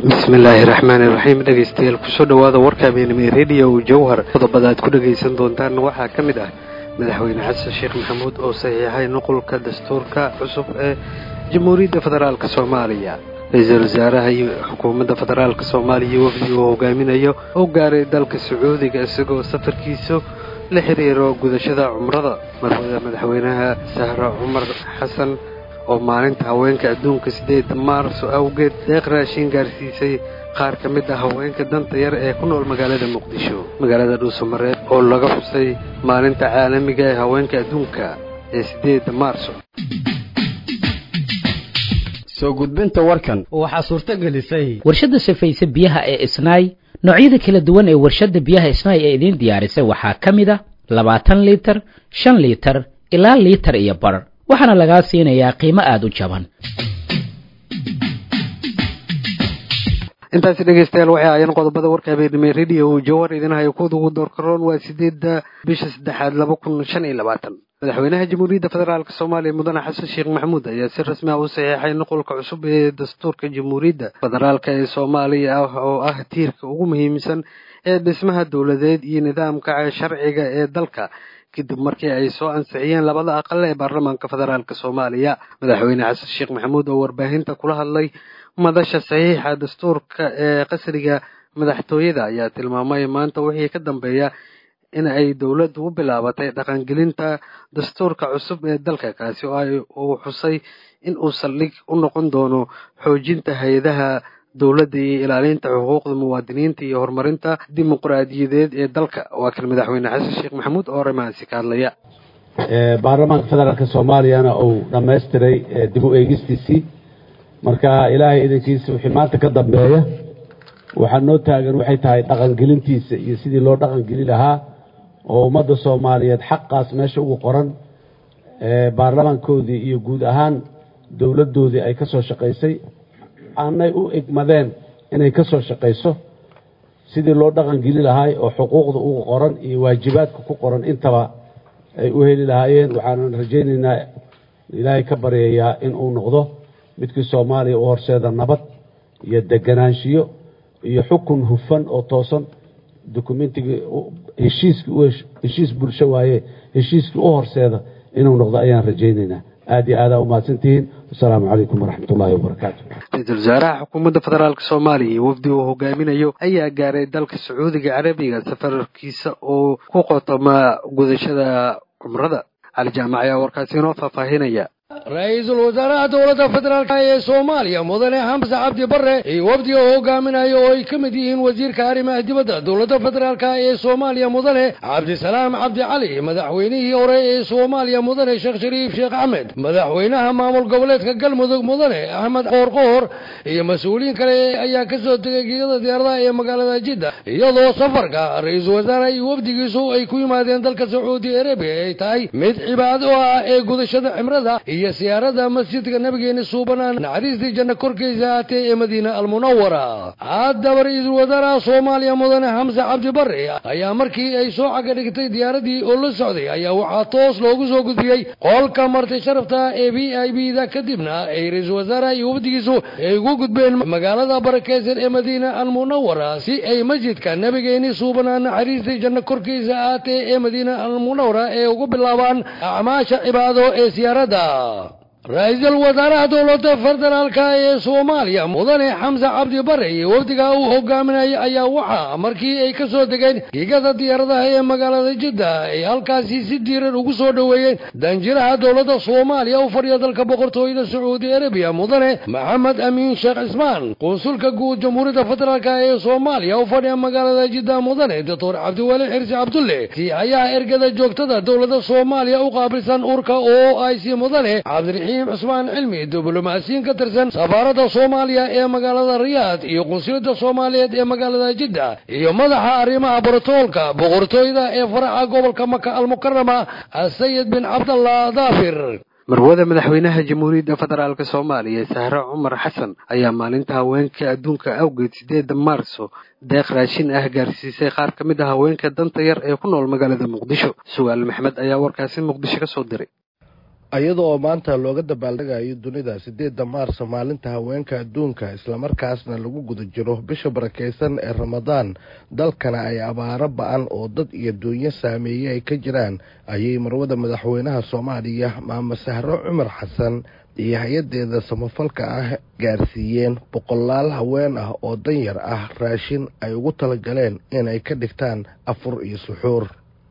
bismillaahi raxmaani raxiim dhegaystayaal kusoo dhowaada warka habeenimo rediyo jowhar qodobada aad ku dhagaysan doontaan waxaa ka mid ah madaxweyne xasan sheekh maxamuud oo saxiixay nuqulka dastuurka cusub ee jamhuuriyadda federaalk soomaaliya ra-iisul wasaaraha iyo xukuumadda federaalk soomaaliya wafdi uu hogaaminayo oo gaaray dalka sacuudiga isagoo safarkiisu la xiriiro gudashada cumrada marwada madaxweynaha sahre cumar xasan oo maalinta haweenka adduunka siddeeda maarso awgeed deeq raashin gaarsiisay qaar ka mid ah haweenka danta yar ee ku nool magaalada muqdisho magaalada dhuusamareed oo laga xusay maalinta caalamiga ee haweenka adduunka ee siddeeda maarso soo gudbinta warkan waxaa suurto gelisay warshadda safayse biyaha ee isnaay noocyada kala duwan ee warshadda biyaha isnaay ee idiin diyaarisay waxaa ka mid a labaatan liitar shan liitar ilaa liitar iyo bar waxaana lagaa siinayaa qiimo aada u jaban intaasi dhegaystayaal waxay ahaayeen qodobada warka habeenimo rediyo jawhar idinhayo kuwada ugu doorkaroon waa sideedda bisha saddexaad laba kun shan iyo labaatan madaxweynaha jamhuuriyadda federaalk soomaaliya mudane xasan sheekh maxamuud ayaa si rasmi ah u saxiixay nuqulka cusub ee dastuurka jamhuuriyadda federaalk ee soomaaliya ah oo ah tiirka ugu muhiimsan ee dhismaha dowladeed iyo nidaamka sharciga ee dalka kadib markii ay soo ansixiyeen labada aqal ee baarlamaanka federaalk soomaaliya madaxweyne xasan sheekh maxamuud oo warbaahinta kula hadlay madasha saxiixa dastuurka ee qasriga madaxtooyada ayaa tilmaamay maanta wixii ka dambeeya in ay dowladdu u bilaabatay dhaqangelinta dastuurka cusub ee dalka kaasi oo ay uu xusay in uu saldhig u noqon doono xoojinta hay-adaha dowladda iyo ilaalinta xuquuqda muwaadiniinta iyo horumarinta dimuqraadiyadeed ee dalka waa kan madaxweyne xasan sheekh maxamuud oo arrimahaasi ka hadlaya baarlamaanka federaalk soomaaliyana uu dhammaystiray dib u eegistiisii marka ilaahay idankiisa wixii maanta ka dambeeya waxaa noo taagan waxay tahay dhaqangelintiisa iyo sidii loo dhaqangeli lahaa oo ummadda soomaaliyeed xaqaas meesha ugu qoran baarlamaankoodii iyo guud ahaan dowladdoodii ay ka soo shaqaysay aanay u egmadeen inay ka soo shaqayso sidii loo dhaqangeli lahaay oo xuquuqda ugu qoran iyo waajibaadka ku qoran intaba ay u heli lahaayeen waxaanan rajaynaynaa ilaahay ka baryayaa in uu noqdo midkii soomaaliya u horseeda nabad iyo deganaanshiyo iyo xukun hufan oo toosan dokumentigii heshiiskii heshiis bulsho waaye heshiiskii u horseeda inuu noqdo ayaan rajaynaynaa aad iyo aadaa umahadsantihiin wasalaamu calaykum waraxmat ullaahi wabarakaatu ra-iisul wasaaraha xukuumadda federaalk soomaaliya iyo wafdi uu hogaaminayo ayaa gaaray dalka sacuudiga carabiga safarkiisa oo ku qotoma gudashada cumrada cali jaamac ayaa warkaasi inoo faahfaahinaya ra-iisul wasaaraha dowladda federaalk ee soomaaliya mudane xamse cabdi barre iyo wafdiga uu hogaaminayo oo ay ka mid yihiin wasiirka arrimaha dibadda dowladda federaalk ee soomaaliya mudane cabdisalaam cabdi cali madaxweynihii hore ee soomaaliya mudane sheekh shariif sheekh axmed madaxweynaha maamul goboleedka galmudug mudane axmed qoorqoor iyo mas-uuliyiin kale ayaa ka soo tegay geegada diyaaradaha ee magaalada jidda iyadoo safarka ra-iisul wasaare iyo wafdigiisu ay ku yimaadeen dalka sacuudi arabiya ay tahay mid cibaado ah ee gudashada cimrada iyo siyaarada masjidka nabigeena suubanaan naxariistii janno korkiisa ahaatee ee madiina almunawara haddaba ra-iisul wasaaraha soomaaliya mudane xamse cabdi barre ayaa markii ay soo caga dhigtay diyaaradii oo la socday ayaa waxaa toos loogu soo gudbiyey qolka marti sharafta ee v i b da kadibna ay ra-iisul wasaaraha iyo wafdigiisu ay ugu gudbeen magaalada barakeysan ee madiina almunawara si ay masjidka nabigeeni suubanaan naxariistii janno korkiisa ahaatee ee madiina almunawara ee ugu bilaabaan acmaasha cibaado ee siyaaradda ra-iisul wasaaraha dowladda federaalka ee soomaaliya mudane xamse cabdi bare iyo wafdiga uu hogaaminayay ayaa waxaa markii ay ka soo degeen giigada diyaaradaha ee magaalada jidda ay halkaasi si diiran ugu soo dhoweeyeen danjiraha dowladda soomaaliya u fadhiya dalka boqortooyada sacuudi arabiya mudane maxamed amiin sheekh cismaan qunsulka guud jamhuuriyadda federaalk ee soomaaliya u fadhiya magaalada jidda mudane doctor cabdiweli xirsi cabdulle siyahayaha ergada joogtada dowladda soomaaliya u qaabilsan urka oo ay si mudane cabdiraxiim cusmaan cilmi diblomaasiyiin ka tirsan safaaradda soomaaliya ee magaalada riyaad iyo qunsuliyadda soomaaliyeed ee magaalada jidda iyo madaxa arrimaha brotoolka boqortooyada ee faraca gobolka maka almukarama asayid bin cabdallah daafir marwada madaxweynaha jamhuuriyadda federaalk soomaaliya sahre cumar xasan ayaa maalinta haweenka adduunka awgeed sideeda maarso deeq raashin ah gaarsiisay qaar ka mid ah haweenka danta yar ee ku nool magaalada muqdisho sugaal maxmed ayaa warkaasi muqdisho ka soo diray iyada oo maanta looga dabaaldhegayo dunida sideedda maarso maalinta haweenka adduunka islamarkaasna lagu guda jiro bisha barakeysan ee ramadaan dalkana ay abaaro ba-an oo dad iyo duunyo saameeye ay ka jiraan ayay marwada madaxweynaha soomaaliya maama sahro cumar xasan iyo hay-adeeda samafalka ah gaarsiiyeen boqolaal haween ah oo danyar ah raashin ay ugu talagaleen inay ka dhigtaan afur iyo suxuur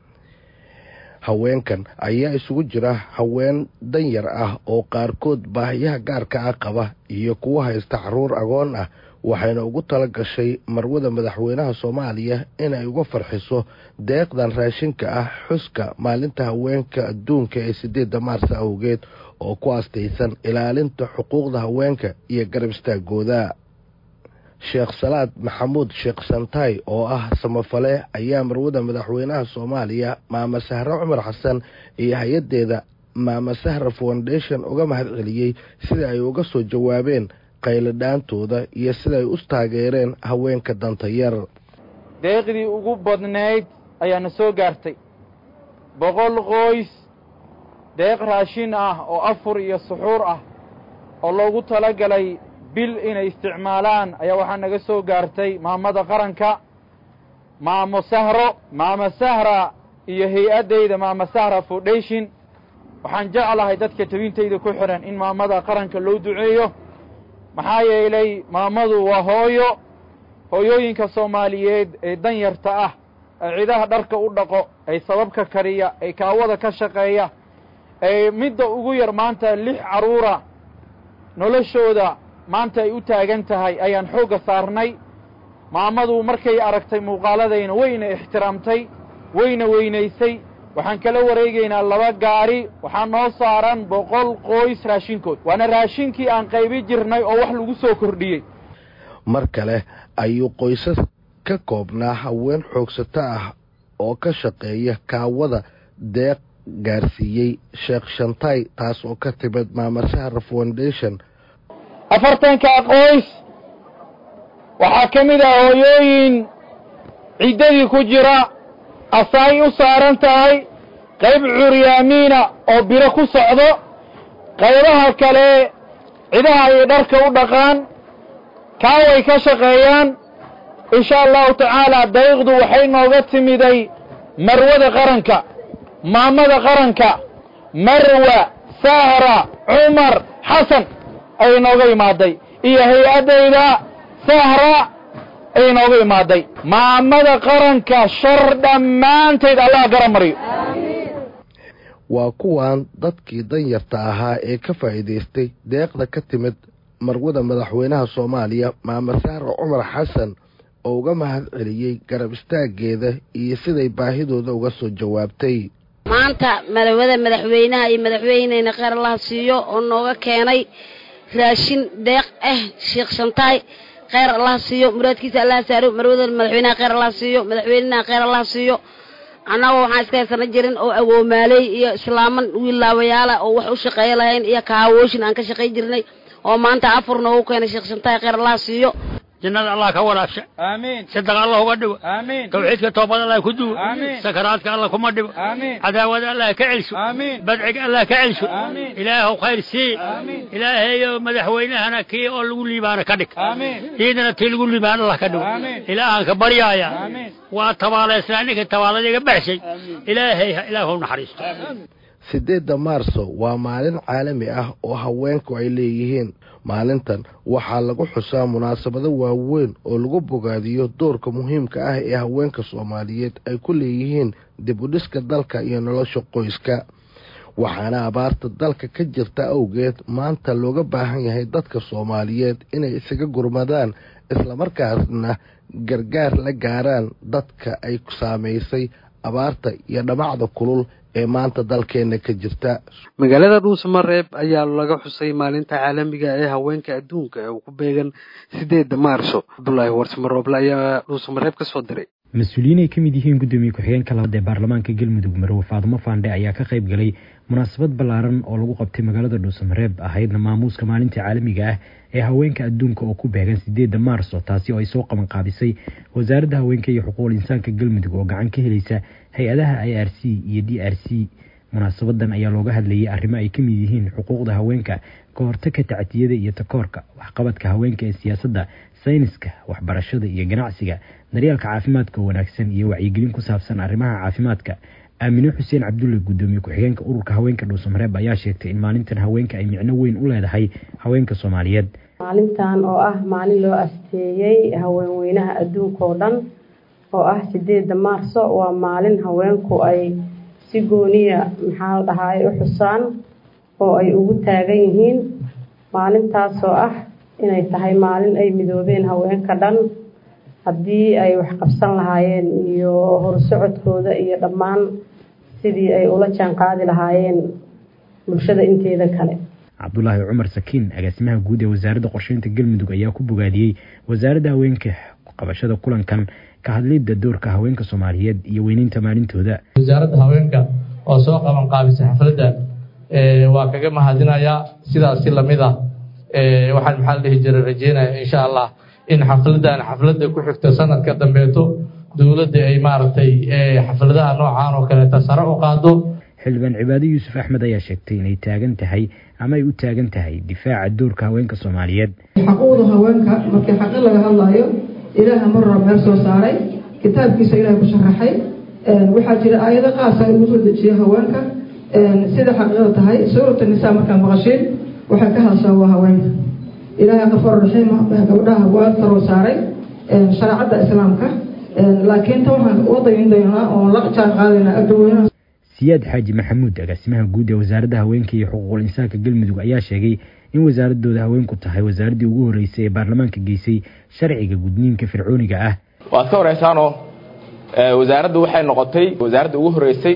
haweenkan ayaa isugu jira haween danyar ah oo qaarkood baahiyaha gaarka ah qaba iyo kuwa haysta caruur agoon ah waxayna ugu tala gashay marwada madaxweynaha soomaaliya inay uga farxiso deeqdan raashinka ah xuska maalinta haweenka adduunka ee sideedda maarsa awgeed oo ku astaysan ilaalinta xuquuqda haweenka iyo garab istaagooda sheekh salaad maxamuud sheekh santaay oo ah samafale ayaa marwada madaxweynaha soomaaliya maama sahre cumar xasan iyo hay-adeeda maama sahra foundation uga mahad celiyey sida ay uga soo jawaabeen qayladhaantooda iyo sidaay u taageereen haweenka danta yar deeqdii ugu badnayd ayaana soo gaartay boqol qoys deeq raashin ah oo afur iyo suxuur ah oo loogu talagalay bil inay isticmaalaan ayaa waxaa naga soo gaartay maamada qaranka maamo sahro maamo sahra iyo hay-addayda maamo sahra foundation waxaan jeclahay dadka tabintayda ku xidhan in maamada qaranka loo duceeyo maxaa yeelay maamadu waa hooyo hooyooyinka soomaaliyeed ee danyarta ah ee cidaha dharka u dhaqo ee sababka kariya ee kaawada ka shaqeeya ee midda ugu yar maanta lix carruura noloshooda maanta ay u taagan tahay ayaan xoogga saarnay maamadu markay aragtay muuqaaladayna wayna ixtiraamtay wayna weynaysay waxaan kala wareegaynaa laba gaari waxaa noo saaran boqol qoys raashinkood waana raashinkii aan qaybi jirnay oo wax lagu soo kordhiyey mar kale ayuu qoysas ka koobnaa haween xoogsato ah oo ka shaqeeya kaawada deeq gaarsiiyey sheekh shantaay taas oo ka timid maama sahra foundation afartankaa qoys waxaa ka mid ah hooyooyin ciddadii ku jira asaay u saaran tahay qayb curyaamiina oo biro ku socdo qaybaha kale cidaha ay dharka u dhaqaan kaaway ka shaqeeyaan insha allahu tacaala dariiqdu waxay nooga timiday marwada qaranka maamada qaranka marwa sahra cumar xasan ayay nooga imaaday iyo hay-addayda sahra ayay nooga imaaday maamada qaranka shar dhammaanteed allah gara mariyo waa kuwan dadkii danyarta ahaa ee ka faa'iidaystay deeqda ka timid marwada madaxweynaha soomaaliya maama sahra cumar xasan oo uga mahad celiyey garab istaaggeeda iyo siday baahidooda uga soo jawaabtay maanta marwada madaxweynaha iyo madaxweyneyna kheyr allaha siiyo oo nooga keenay raashin deeq ah sheekh shantaay kheyr allaha siiyo muraadkiisa allaha saaro marwada madaxweynaha kheyr allaha siiyo madaxweynaha kheyr allaha siiyo annagoo waxaan iska haysana jirin oo awoomaaley iyo islaaman wiilaawayaala oo wax u shaqeeyo lahayn iyo kaawooshin aan ka shaqay jirnay oo maanta afur noogu keenay sheekh shantaay kheyr allaha siiyo jannada allah ka waraabsha aamiin sadaqa allah uga dhigo aamiin tawxiidka toobad allah ku duwo Aamiin. sakaraadka allah kuma dhigo aamiin cadaawada allah ka celsho aamiin badciga allah ka celsho Aamiin. ilaahu khayr sii Aamiin. ilaahayo madaxweynahana kii oo lagu liibaana ka dhig aamiin ciidana tii lagu liibaan allah ka dhigo Aamiin. ilaahaan ka baryaaya aamiin waa tabaalaysnaa ninka tabaaladiga baxshay ilaahay ha- ilaahu ha naxariisto sideedda maarso waa maalin caalami ah oo haweenku ay leeyihiin maalintan waxaa lagu xusaa munaasabado waaweyn oo lagu bogaadiyo doorka muhiimka ah ee haweenka soomaaliyeed ay ku leeyihiin dib u dhiska dalka iyo nolosha qoyska waxaana abaarta dalka ka jirta awgeed maanta looga baahan yahay dadka soomaaliyeed inay isaga gurmadaan islamarkaasna gargaar la gaaraan dadka ay saamaysay abaarta iyo dhamacda kulul ee maanta dalkeenna ka jirta magaalada dhuusamareeb ayaa laga xusay maalinta caalamiga ee haweenka adduunka ee uu ku beegan sideedda maarso cabdulaahi warsamarooble ayaa dhuusamareeb ka soo diray mas-uuliyiin ay ka mid yihiin gudoomiye ku-xigeenka labaad ee baarlamaanka galmudug marowe faadumo faandhe ayaa ka qayb galay munaasabad ballaaran oo lagu qabtay magaalada dhuusamareeb ahaydna maamuuska maalinta caalamiga ah ee haweenka adduunka oo ku beegan sideedda maarso taasi oo ay soo qaban qaabisay wasaaradda haweenka iyo xuquuqul insaanka galmudug oo gacan ka helaysa hay-adaha i r c iyo d r c munaasabadan ayaa looga hadlayay arrimo ay ka mid yihiin xuquuqda haweenka ka hortagka tacdiyada iyo takoorka waxqabadka haweenka ee siyaasadda sayniska waxbarashada iyo ganacsiga daryeelka caafimaadka wanaagsan iyo wacyigelin ku saabsan arrimaha caafimaadka aamine xuseen cabdulle guddoomiye ku-xigeenka ururka haweenka dhuusamareeb ayaa sheegtay in maalintan haweenka ay micno weyn u leedahay haweenka soomaaliyeed maalintan oo ah maalin loo asteeyey haweenweynaha adduunka oo dhan oo ah sideeda maarso waa maalin haweenku ay si gooniya maxaa la dhahaay u xusaan oo ay ugu taagan yihiin maalintaasoo ah inay tahay maalin ay midoobeen haweenka dhan haddii ay wax qabsan lahaayeen iyo horsocodkooda iyo dhammaan sidii ay ula jaan qaadi lahaayeen bulshada inteeda kale cabdulaahi cumar sakiin agaasimaha guud ee wasaaradda qorsheynta galmudug ayaa ku bogaadiyey wasaaradda haweenka qabashada kulankan ka hadlidda doorka haweenka soomaaliyeed iyo weyneynta maalintooda wasaaradda haweenka oo soo qaban qaabisay xafladdan waa kaga mahadinayaa sidaasi lamid ah waxaan maxaa la dhihi jiray rajeynaya insha allah in xafladan xafladda ku xigta sanadka dambeeto dowladda ay maaragtay xafladaha noocaan oo kaleeta sare u qaado xildhibaan cibaado yuusuf axmed ayaa sheegtay inay taagan tahay ama ay u taagan tahay difaaca doorka haweenka soomaaliyeed xaquuqda haweenka markii xaqi laga hadlayo ilaaha marra meel soo saaray kitaabkiisa ilaahay ku sharaxay waxaa jira aayado qaasa ugu soo dejiya haweenka sida xaqiiqda tahay suurata nisaa markaan maqashiin waxay ka hadashaa waa haweenka ilaahay qafoor raxiima gabdhaha waa taroo saaray shareecadda islaamka laakiin ta waxaan wadayn doonaa oon la jaan qaadaynaa agdaweynaha siyaad xaaji maxamuud agaasimaha guud ee wasaaradda haweenka iyo xuquuqul insaanka galmudug ayaa sheegay in wasaaradooda haweenku tahay wasaaraddii ugu horreysay ee baarlamaanka geysay sharciga gudniinka fircooniga ah waad ka horeysaanoo wasaaraddu waxay noqotay wasaaradda ugu horreysay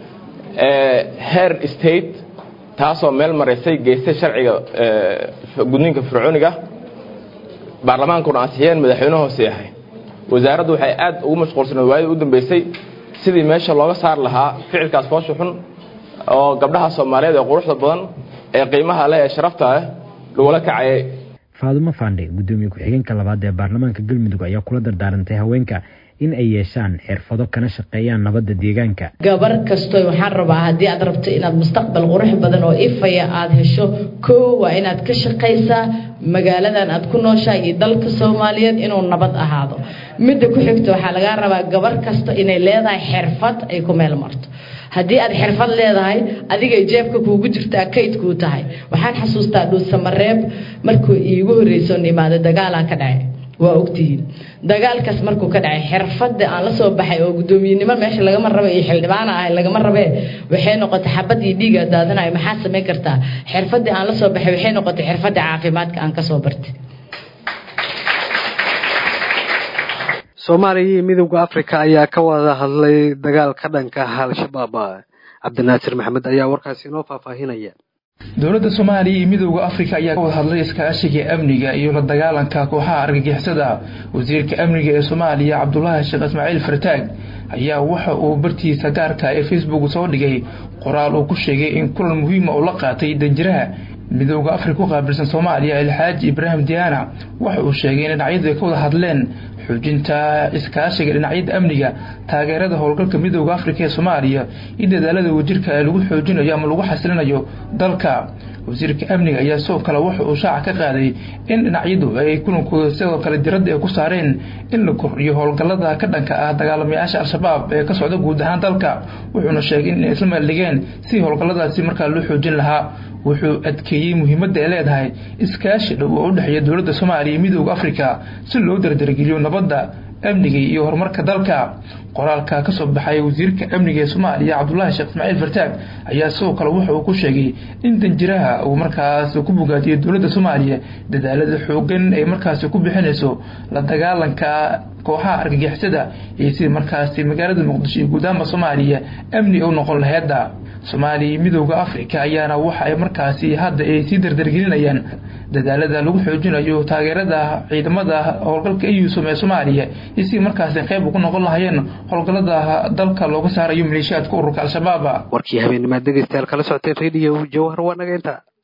heer state taasoo meel maraysay geystay sharciga gudniinka fircooniga baarlamaankuna ansixiyeen madaxweyne hoose yahay wasaaraddu waxay aad ugu mashquulsanayd waayadii u dambeysay sidii meesha looga saari lahaa ficilkaas foosha xun oo gabdhaha soomaaliyeed ee quruxda badan ee qiimaha leh ee sharafta leh lagula kacayay faadumo faandhe guddoomiye ku-xigeenka labaad ee baarlamaanka galmudug ayaa kula dardaarantay haweenka in ay yeeshaan xirfado kana shaqeeyaan nabadda deegaanka gabar kasto waxaan rabaa haddii aad rabto inaad mustaqbal qurux badan oo ifaya aad hesho koo waa inaad ka shaqaysaa magaaladan aad ku nooshahay iyo dalka soomaaliyeed inuu nabad ahaado midda ku xigta waxaa lagaa rabaa gabar kasta inay leedahay xirfad ay ku meel marto haddii aad xirfad leedahay adigay jeebka kuugu jirtaa kayd kuu tahay waxaan xasuustaa dhuusamareeb markuu iigu horreysoon imaada dagaalaa ka dhacay waa ogtihiin dagaalkaas markuu ka dhacay xirfadda aan la soo baxay oo guddoomiyenimo meesha lagama raba iyo xildhibaana ahay lagama rabee waxay noqotay xabad iyo dhiiga daadanayo maxaa samayn kartaa xirfaddii aan la soo baxay waxay noqotay xirfadda caafimaadka aan kasoo bartay soomaaliya iyo midowda afrika ayaa ka wada hadlay dagaalka dhanka ah al-shabaab cabdinaasir maxamed ayaa warkaasi inoo faahfaahinaya dowladda soomaaliya iyo midowda afrika ayaa ka wada hadlay iskaashiga amniga iyo la dagaalanka kooxaha argagixisada wasiirka amniga ee soomaaliya cabdulaahi sheekh ismaaciil fartaag ayaa waxa uu bartiisa gaarka ee facebook soo dhigay qoraal uu ku sheegay in kulan muhiima uu la qaatay danjiraha midowda afrika ku qaabilsan soomaaliya alxaaji ibraahim diyaana waxa uu sheegay in dhinacyadu ay ka wada hadleen xoojinta iskaashiga dhinacyada amniga taageerada howlgalka midowda afrika ee soomaaliya iyo dadaalada wajirka ee lagu xoojinayo ama lagu xasilinayo dalka wasiirka amniga ayaa sidoo kale waxa uu shaaca ka qaaday in dhinacyadu ay kulankooda sidoo kale diradda ay ku saareen in la kordhiyo howlgallada ka dhanka ah dagaalamayaasha al-shabaab ee ka socda guud ahaan dalka wuxuuna sheegay in ay isla meeldhigeen si howlgalladaasi markaa loo xoojin lahaa wuxuu adkeeyey muhiimadda ay leedahay iskaashi dhow oo u dhexeeya dowladda soomaaliya iyo midowda afrika si loo dardargeliyo nabadda amniga iyo horumarka dalka qoraalka ka soo baxay wasiirka amniga ee soomaaliya cabdulaahi sheekh ismaaciil fartaag ayaa sidoo kale waxa uu ku sheegay in danjiraha uu markaas ku bogaadiyey dowladda soomaaliya dadaalada xoogan ay markaasi ku bixinayso la dagaalanka kooxaha argagixisada iyo sidii markaasi magaalada muqdisho iyo guudaanba soomaaliya amni u noqon laheeda soomaaliya iyo midowda afrika ayaana waxa ay markaasi hadda ay sii dardargelinayaan dadaalada lagu xoojinayo taageerada ciidamada howlgalka eusom ee soomaaliya iyo sidii markaasi qayb ugu noqon lahayeen howlgallada dalka looga saarayo maleeshiyaadka ururka al-shabaab warkii habeennimaad dhegeystayaal kala socoteen rediyo jawhar waa naga inta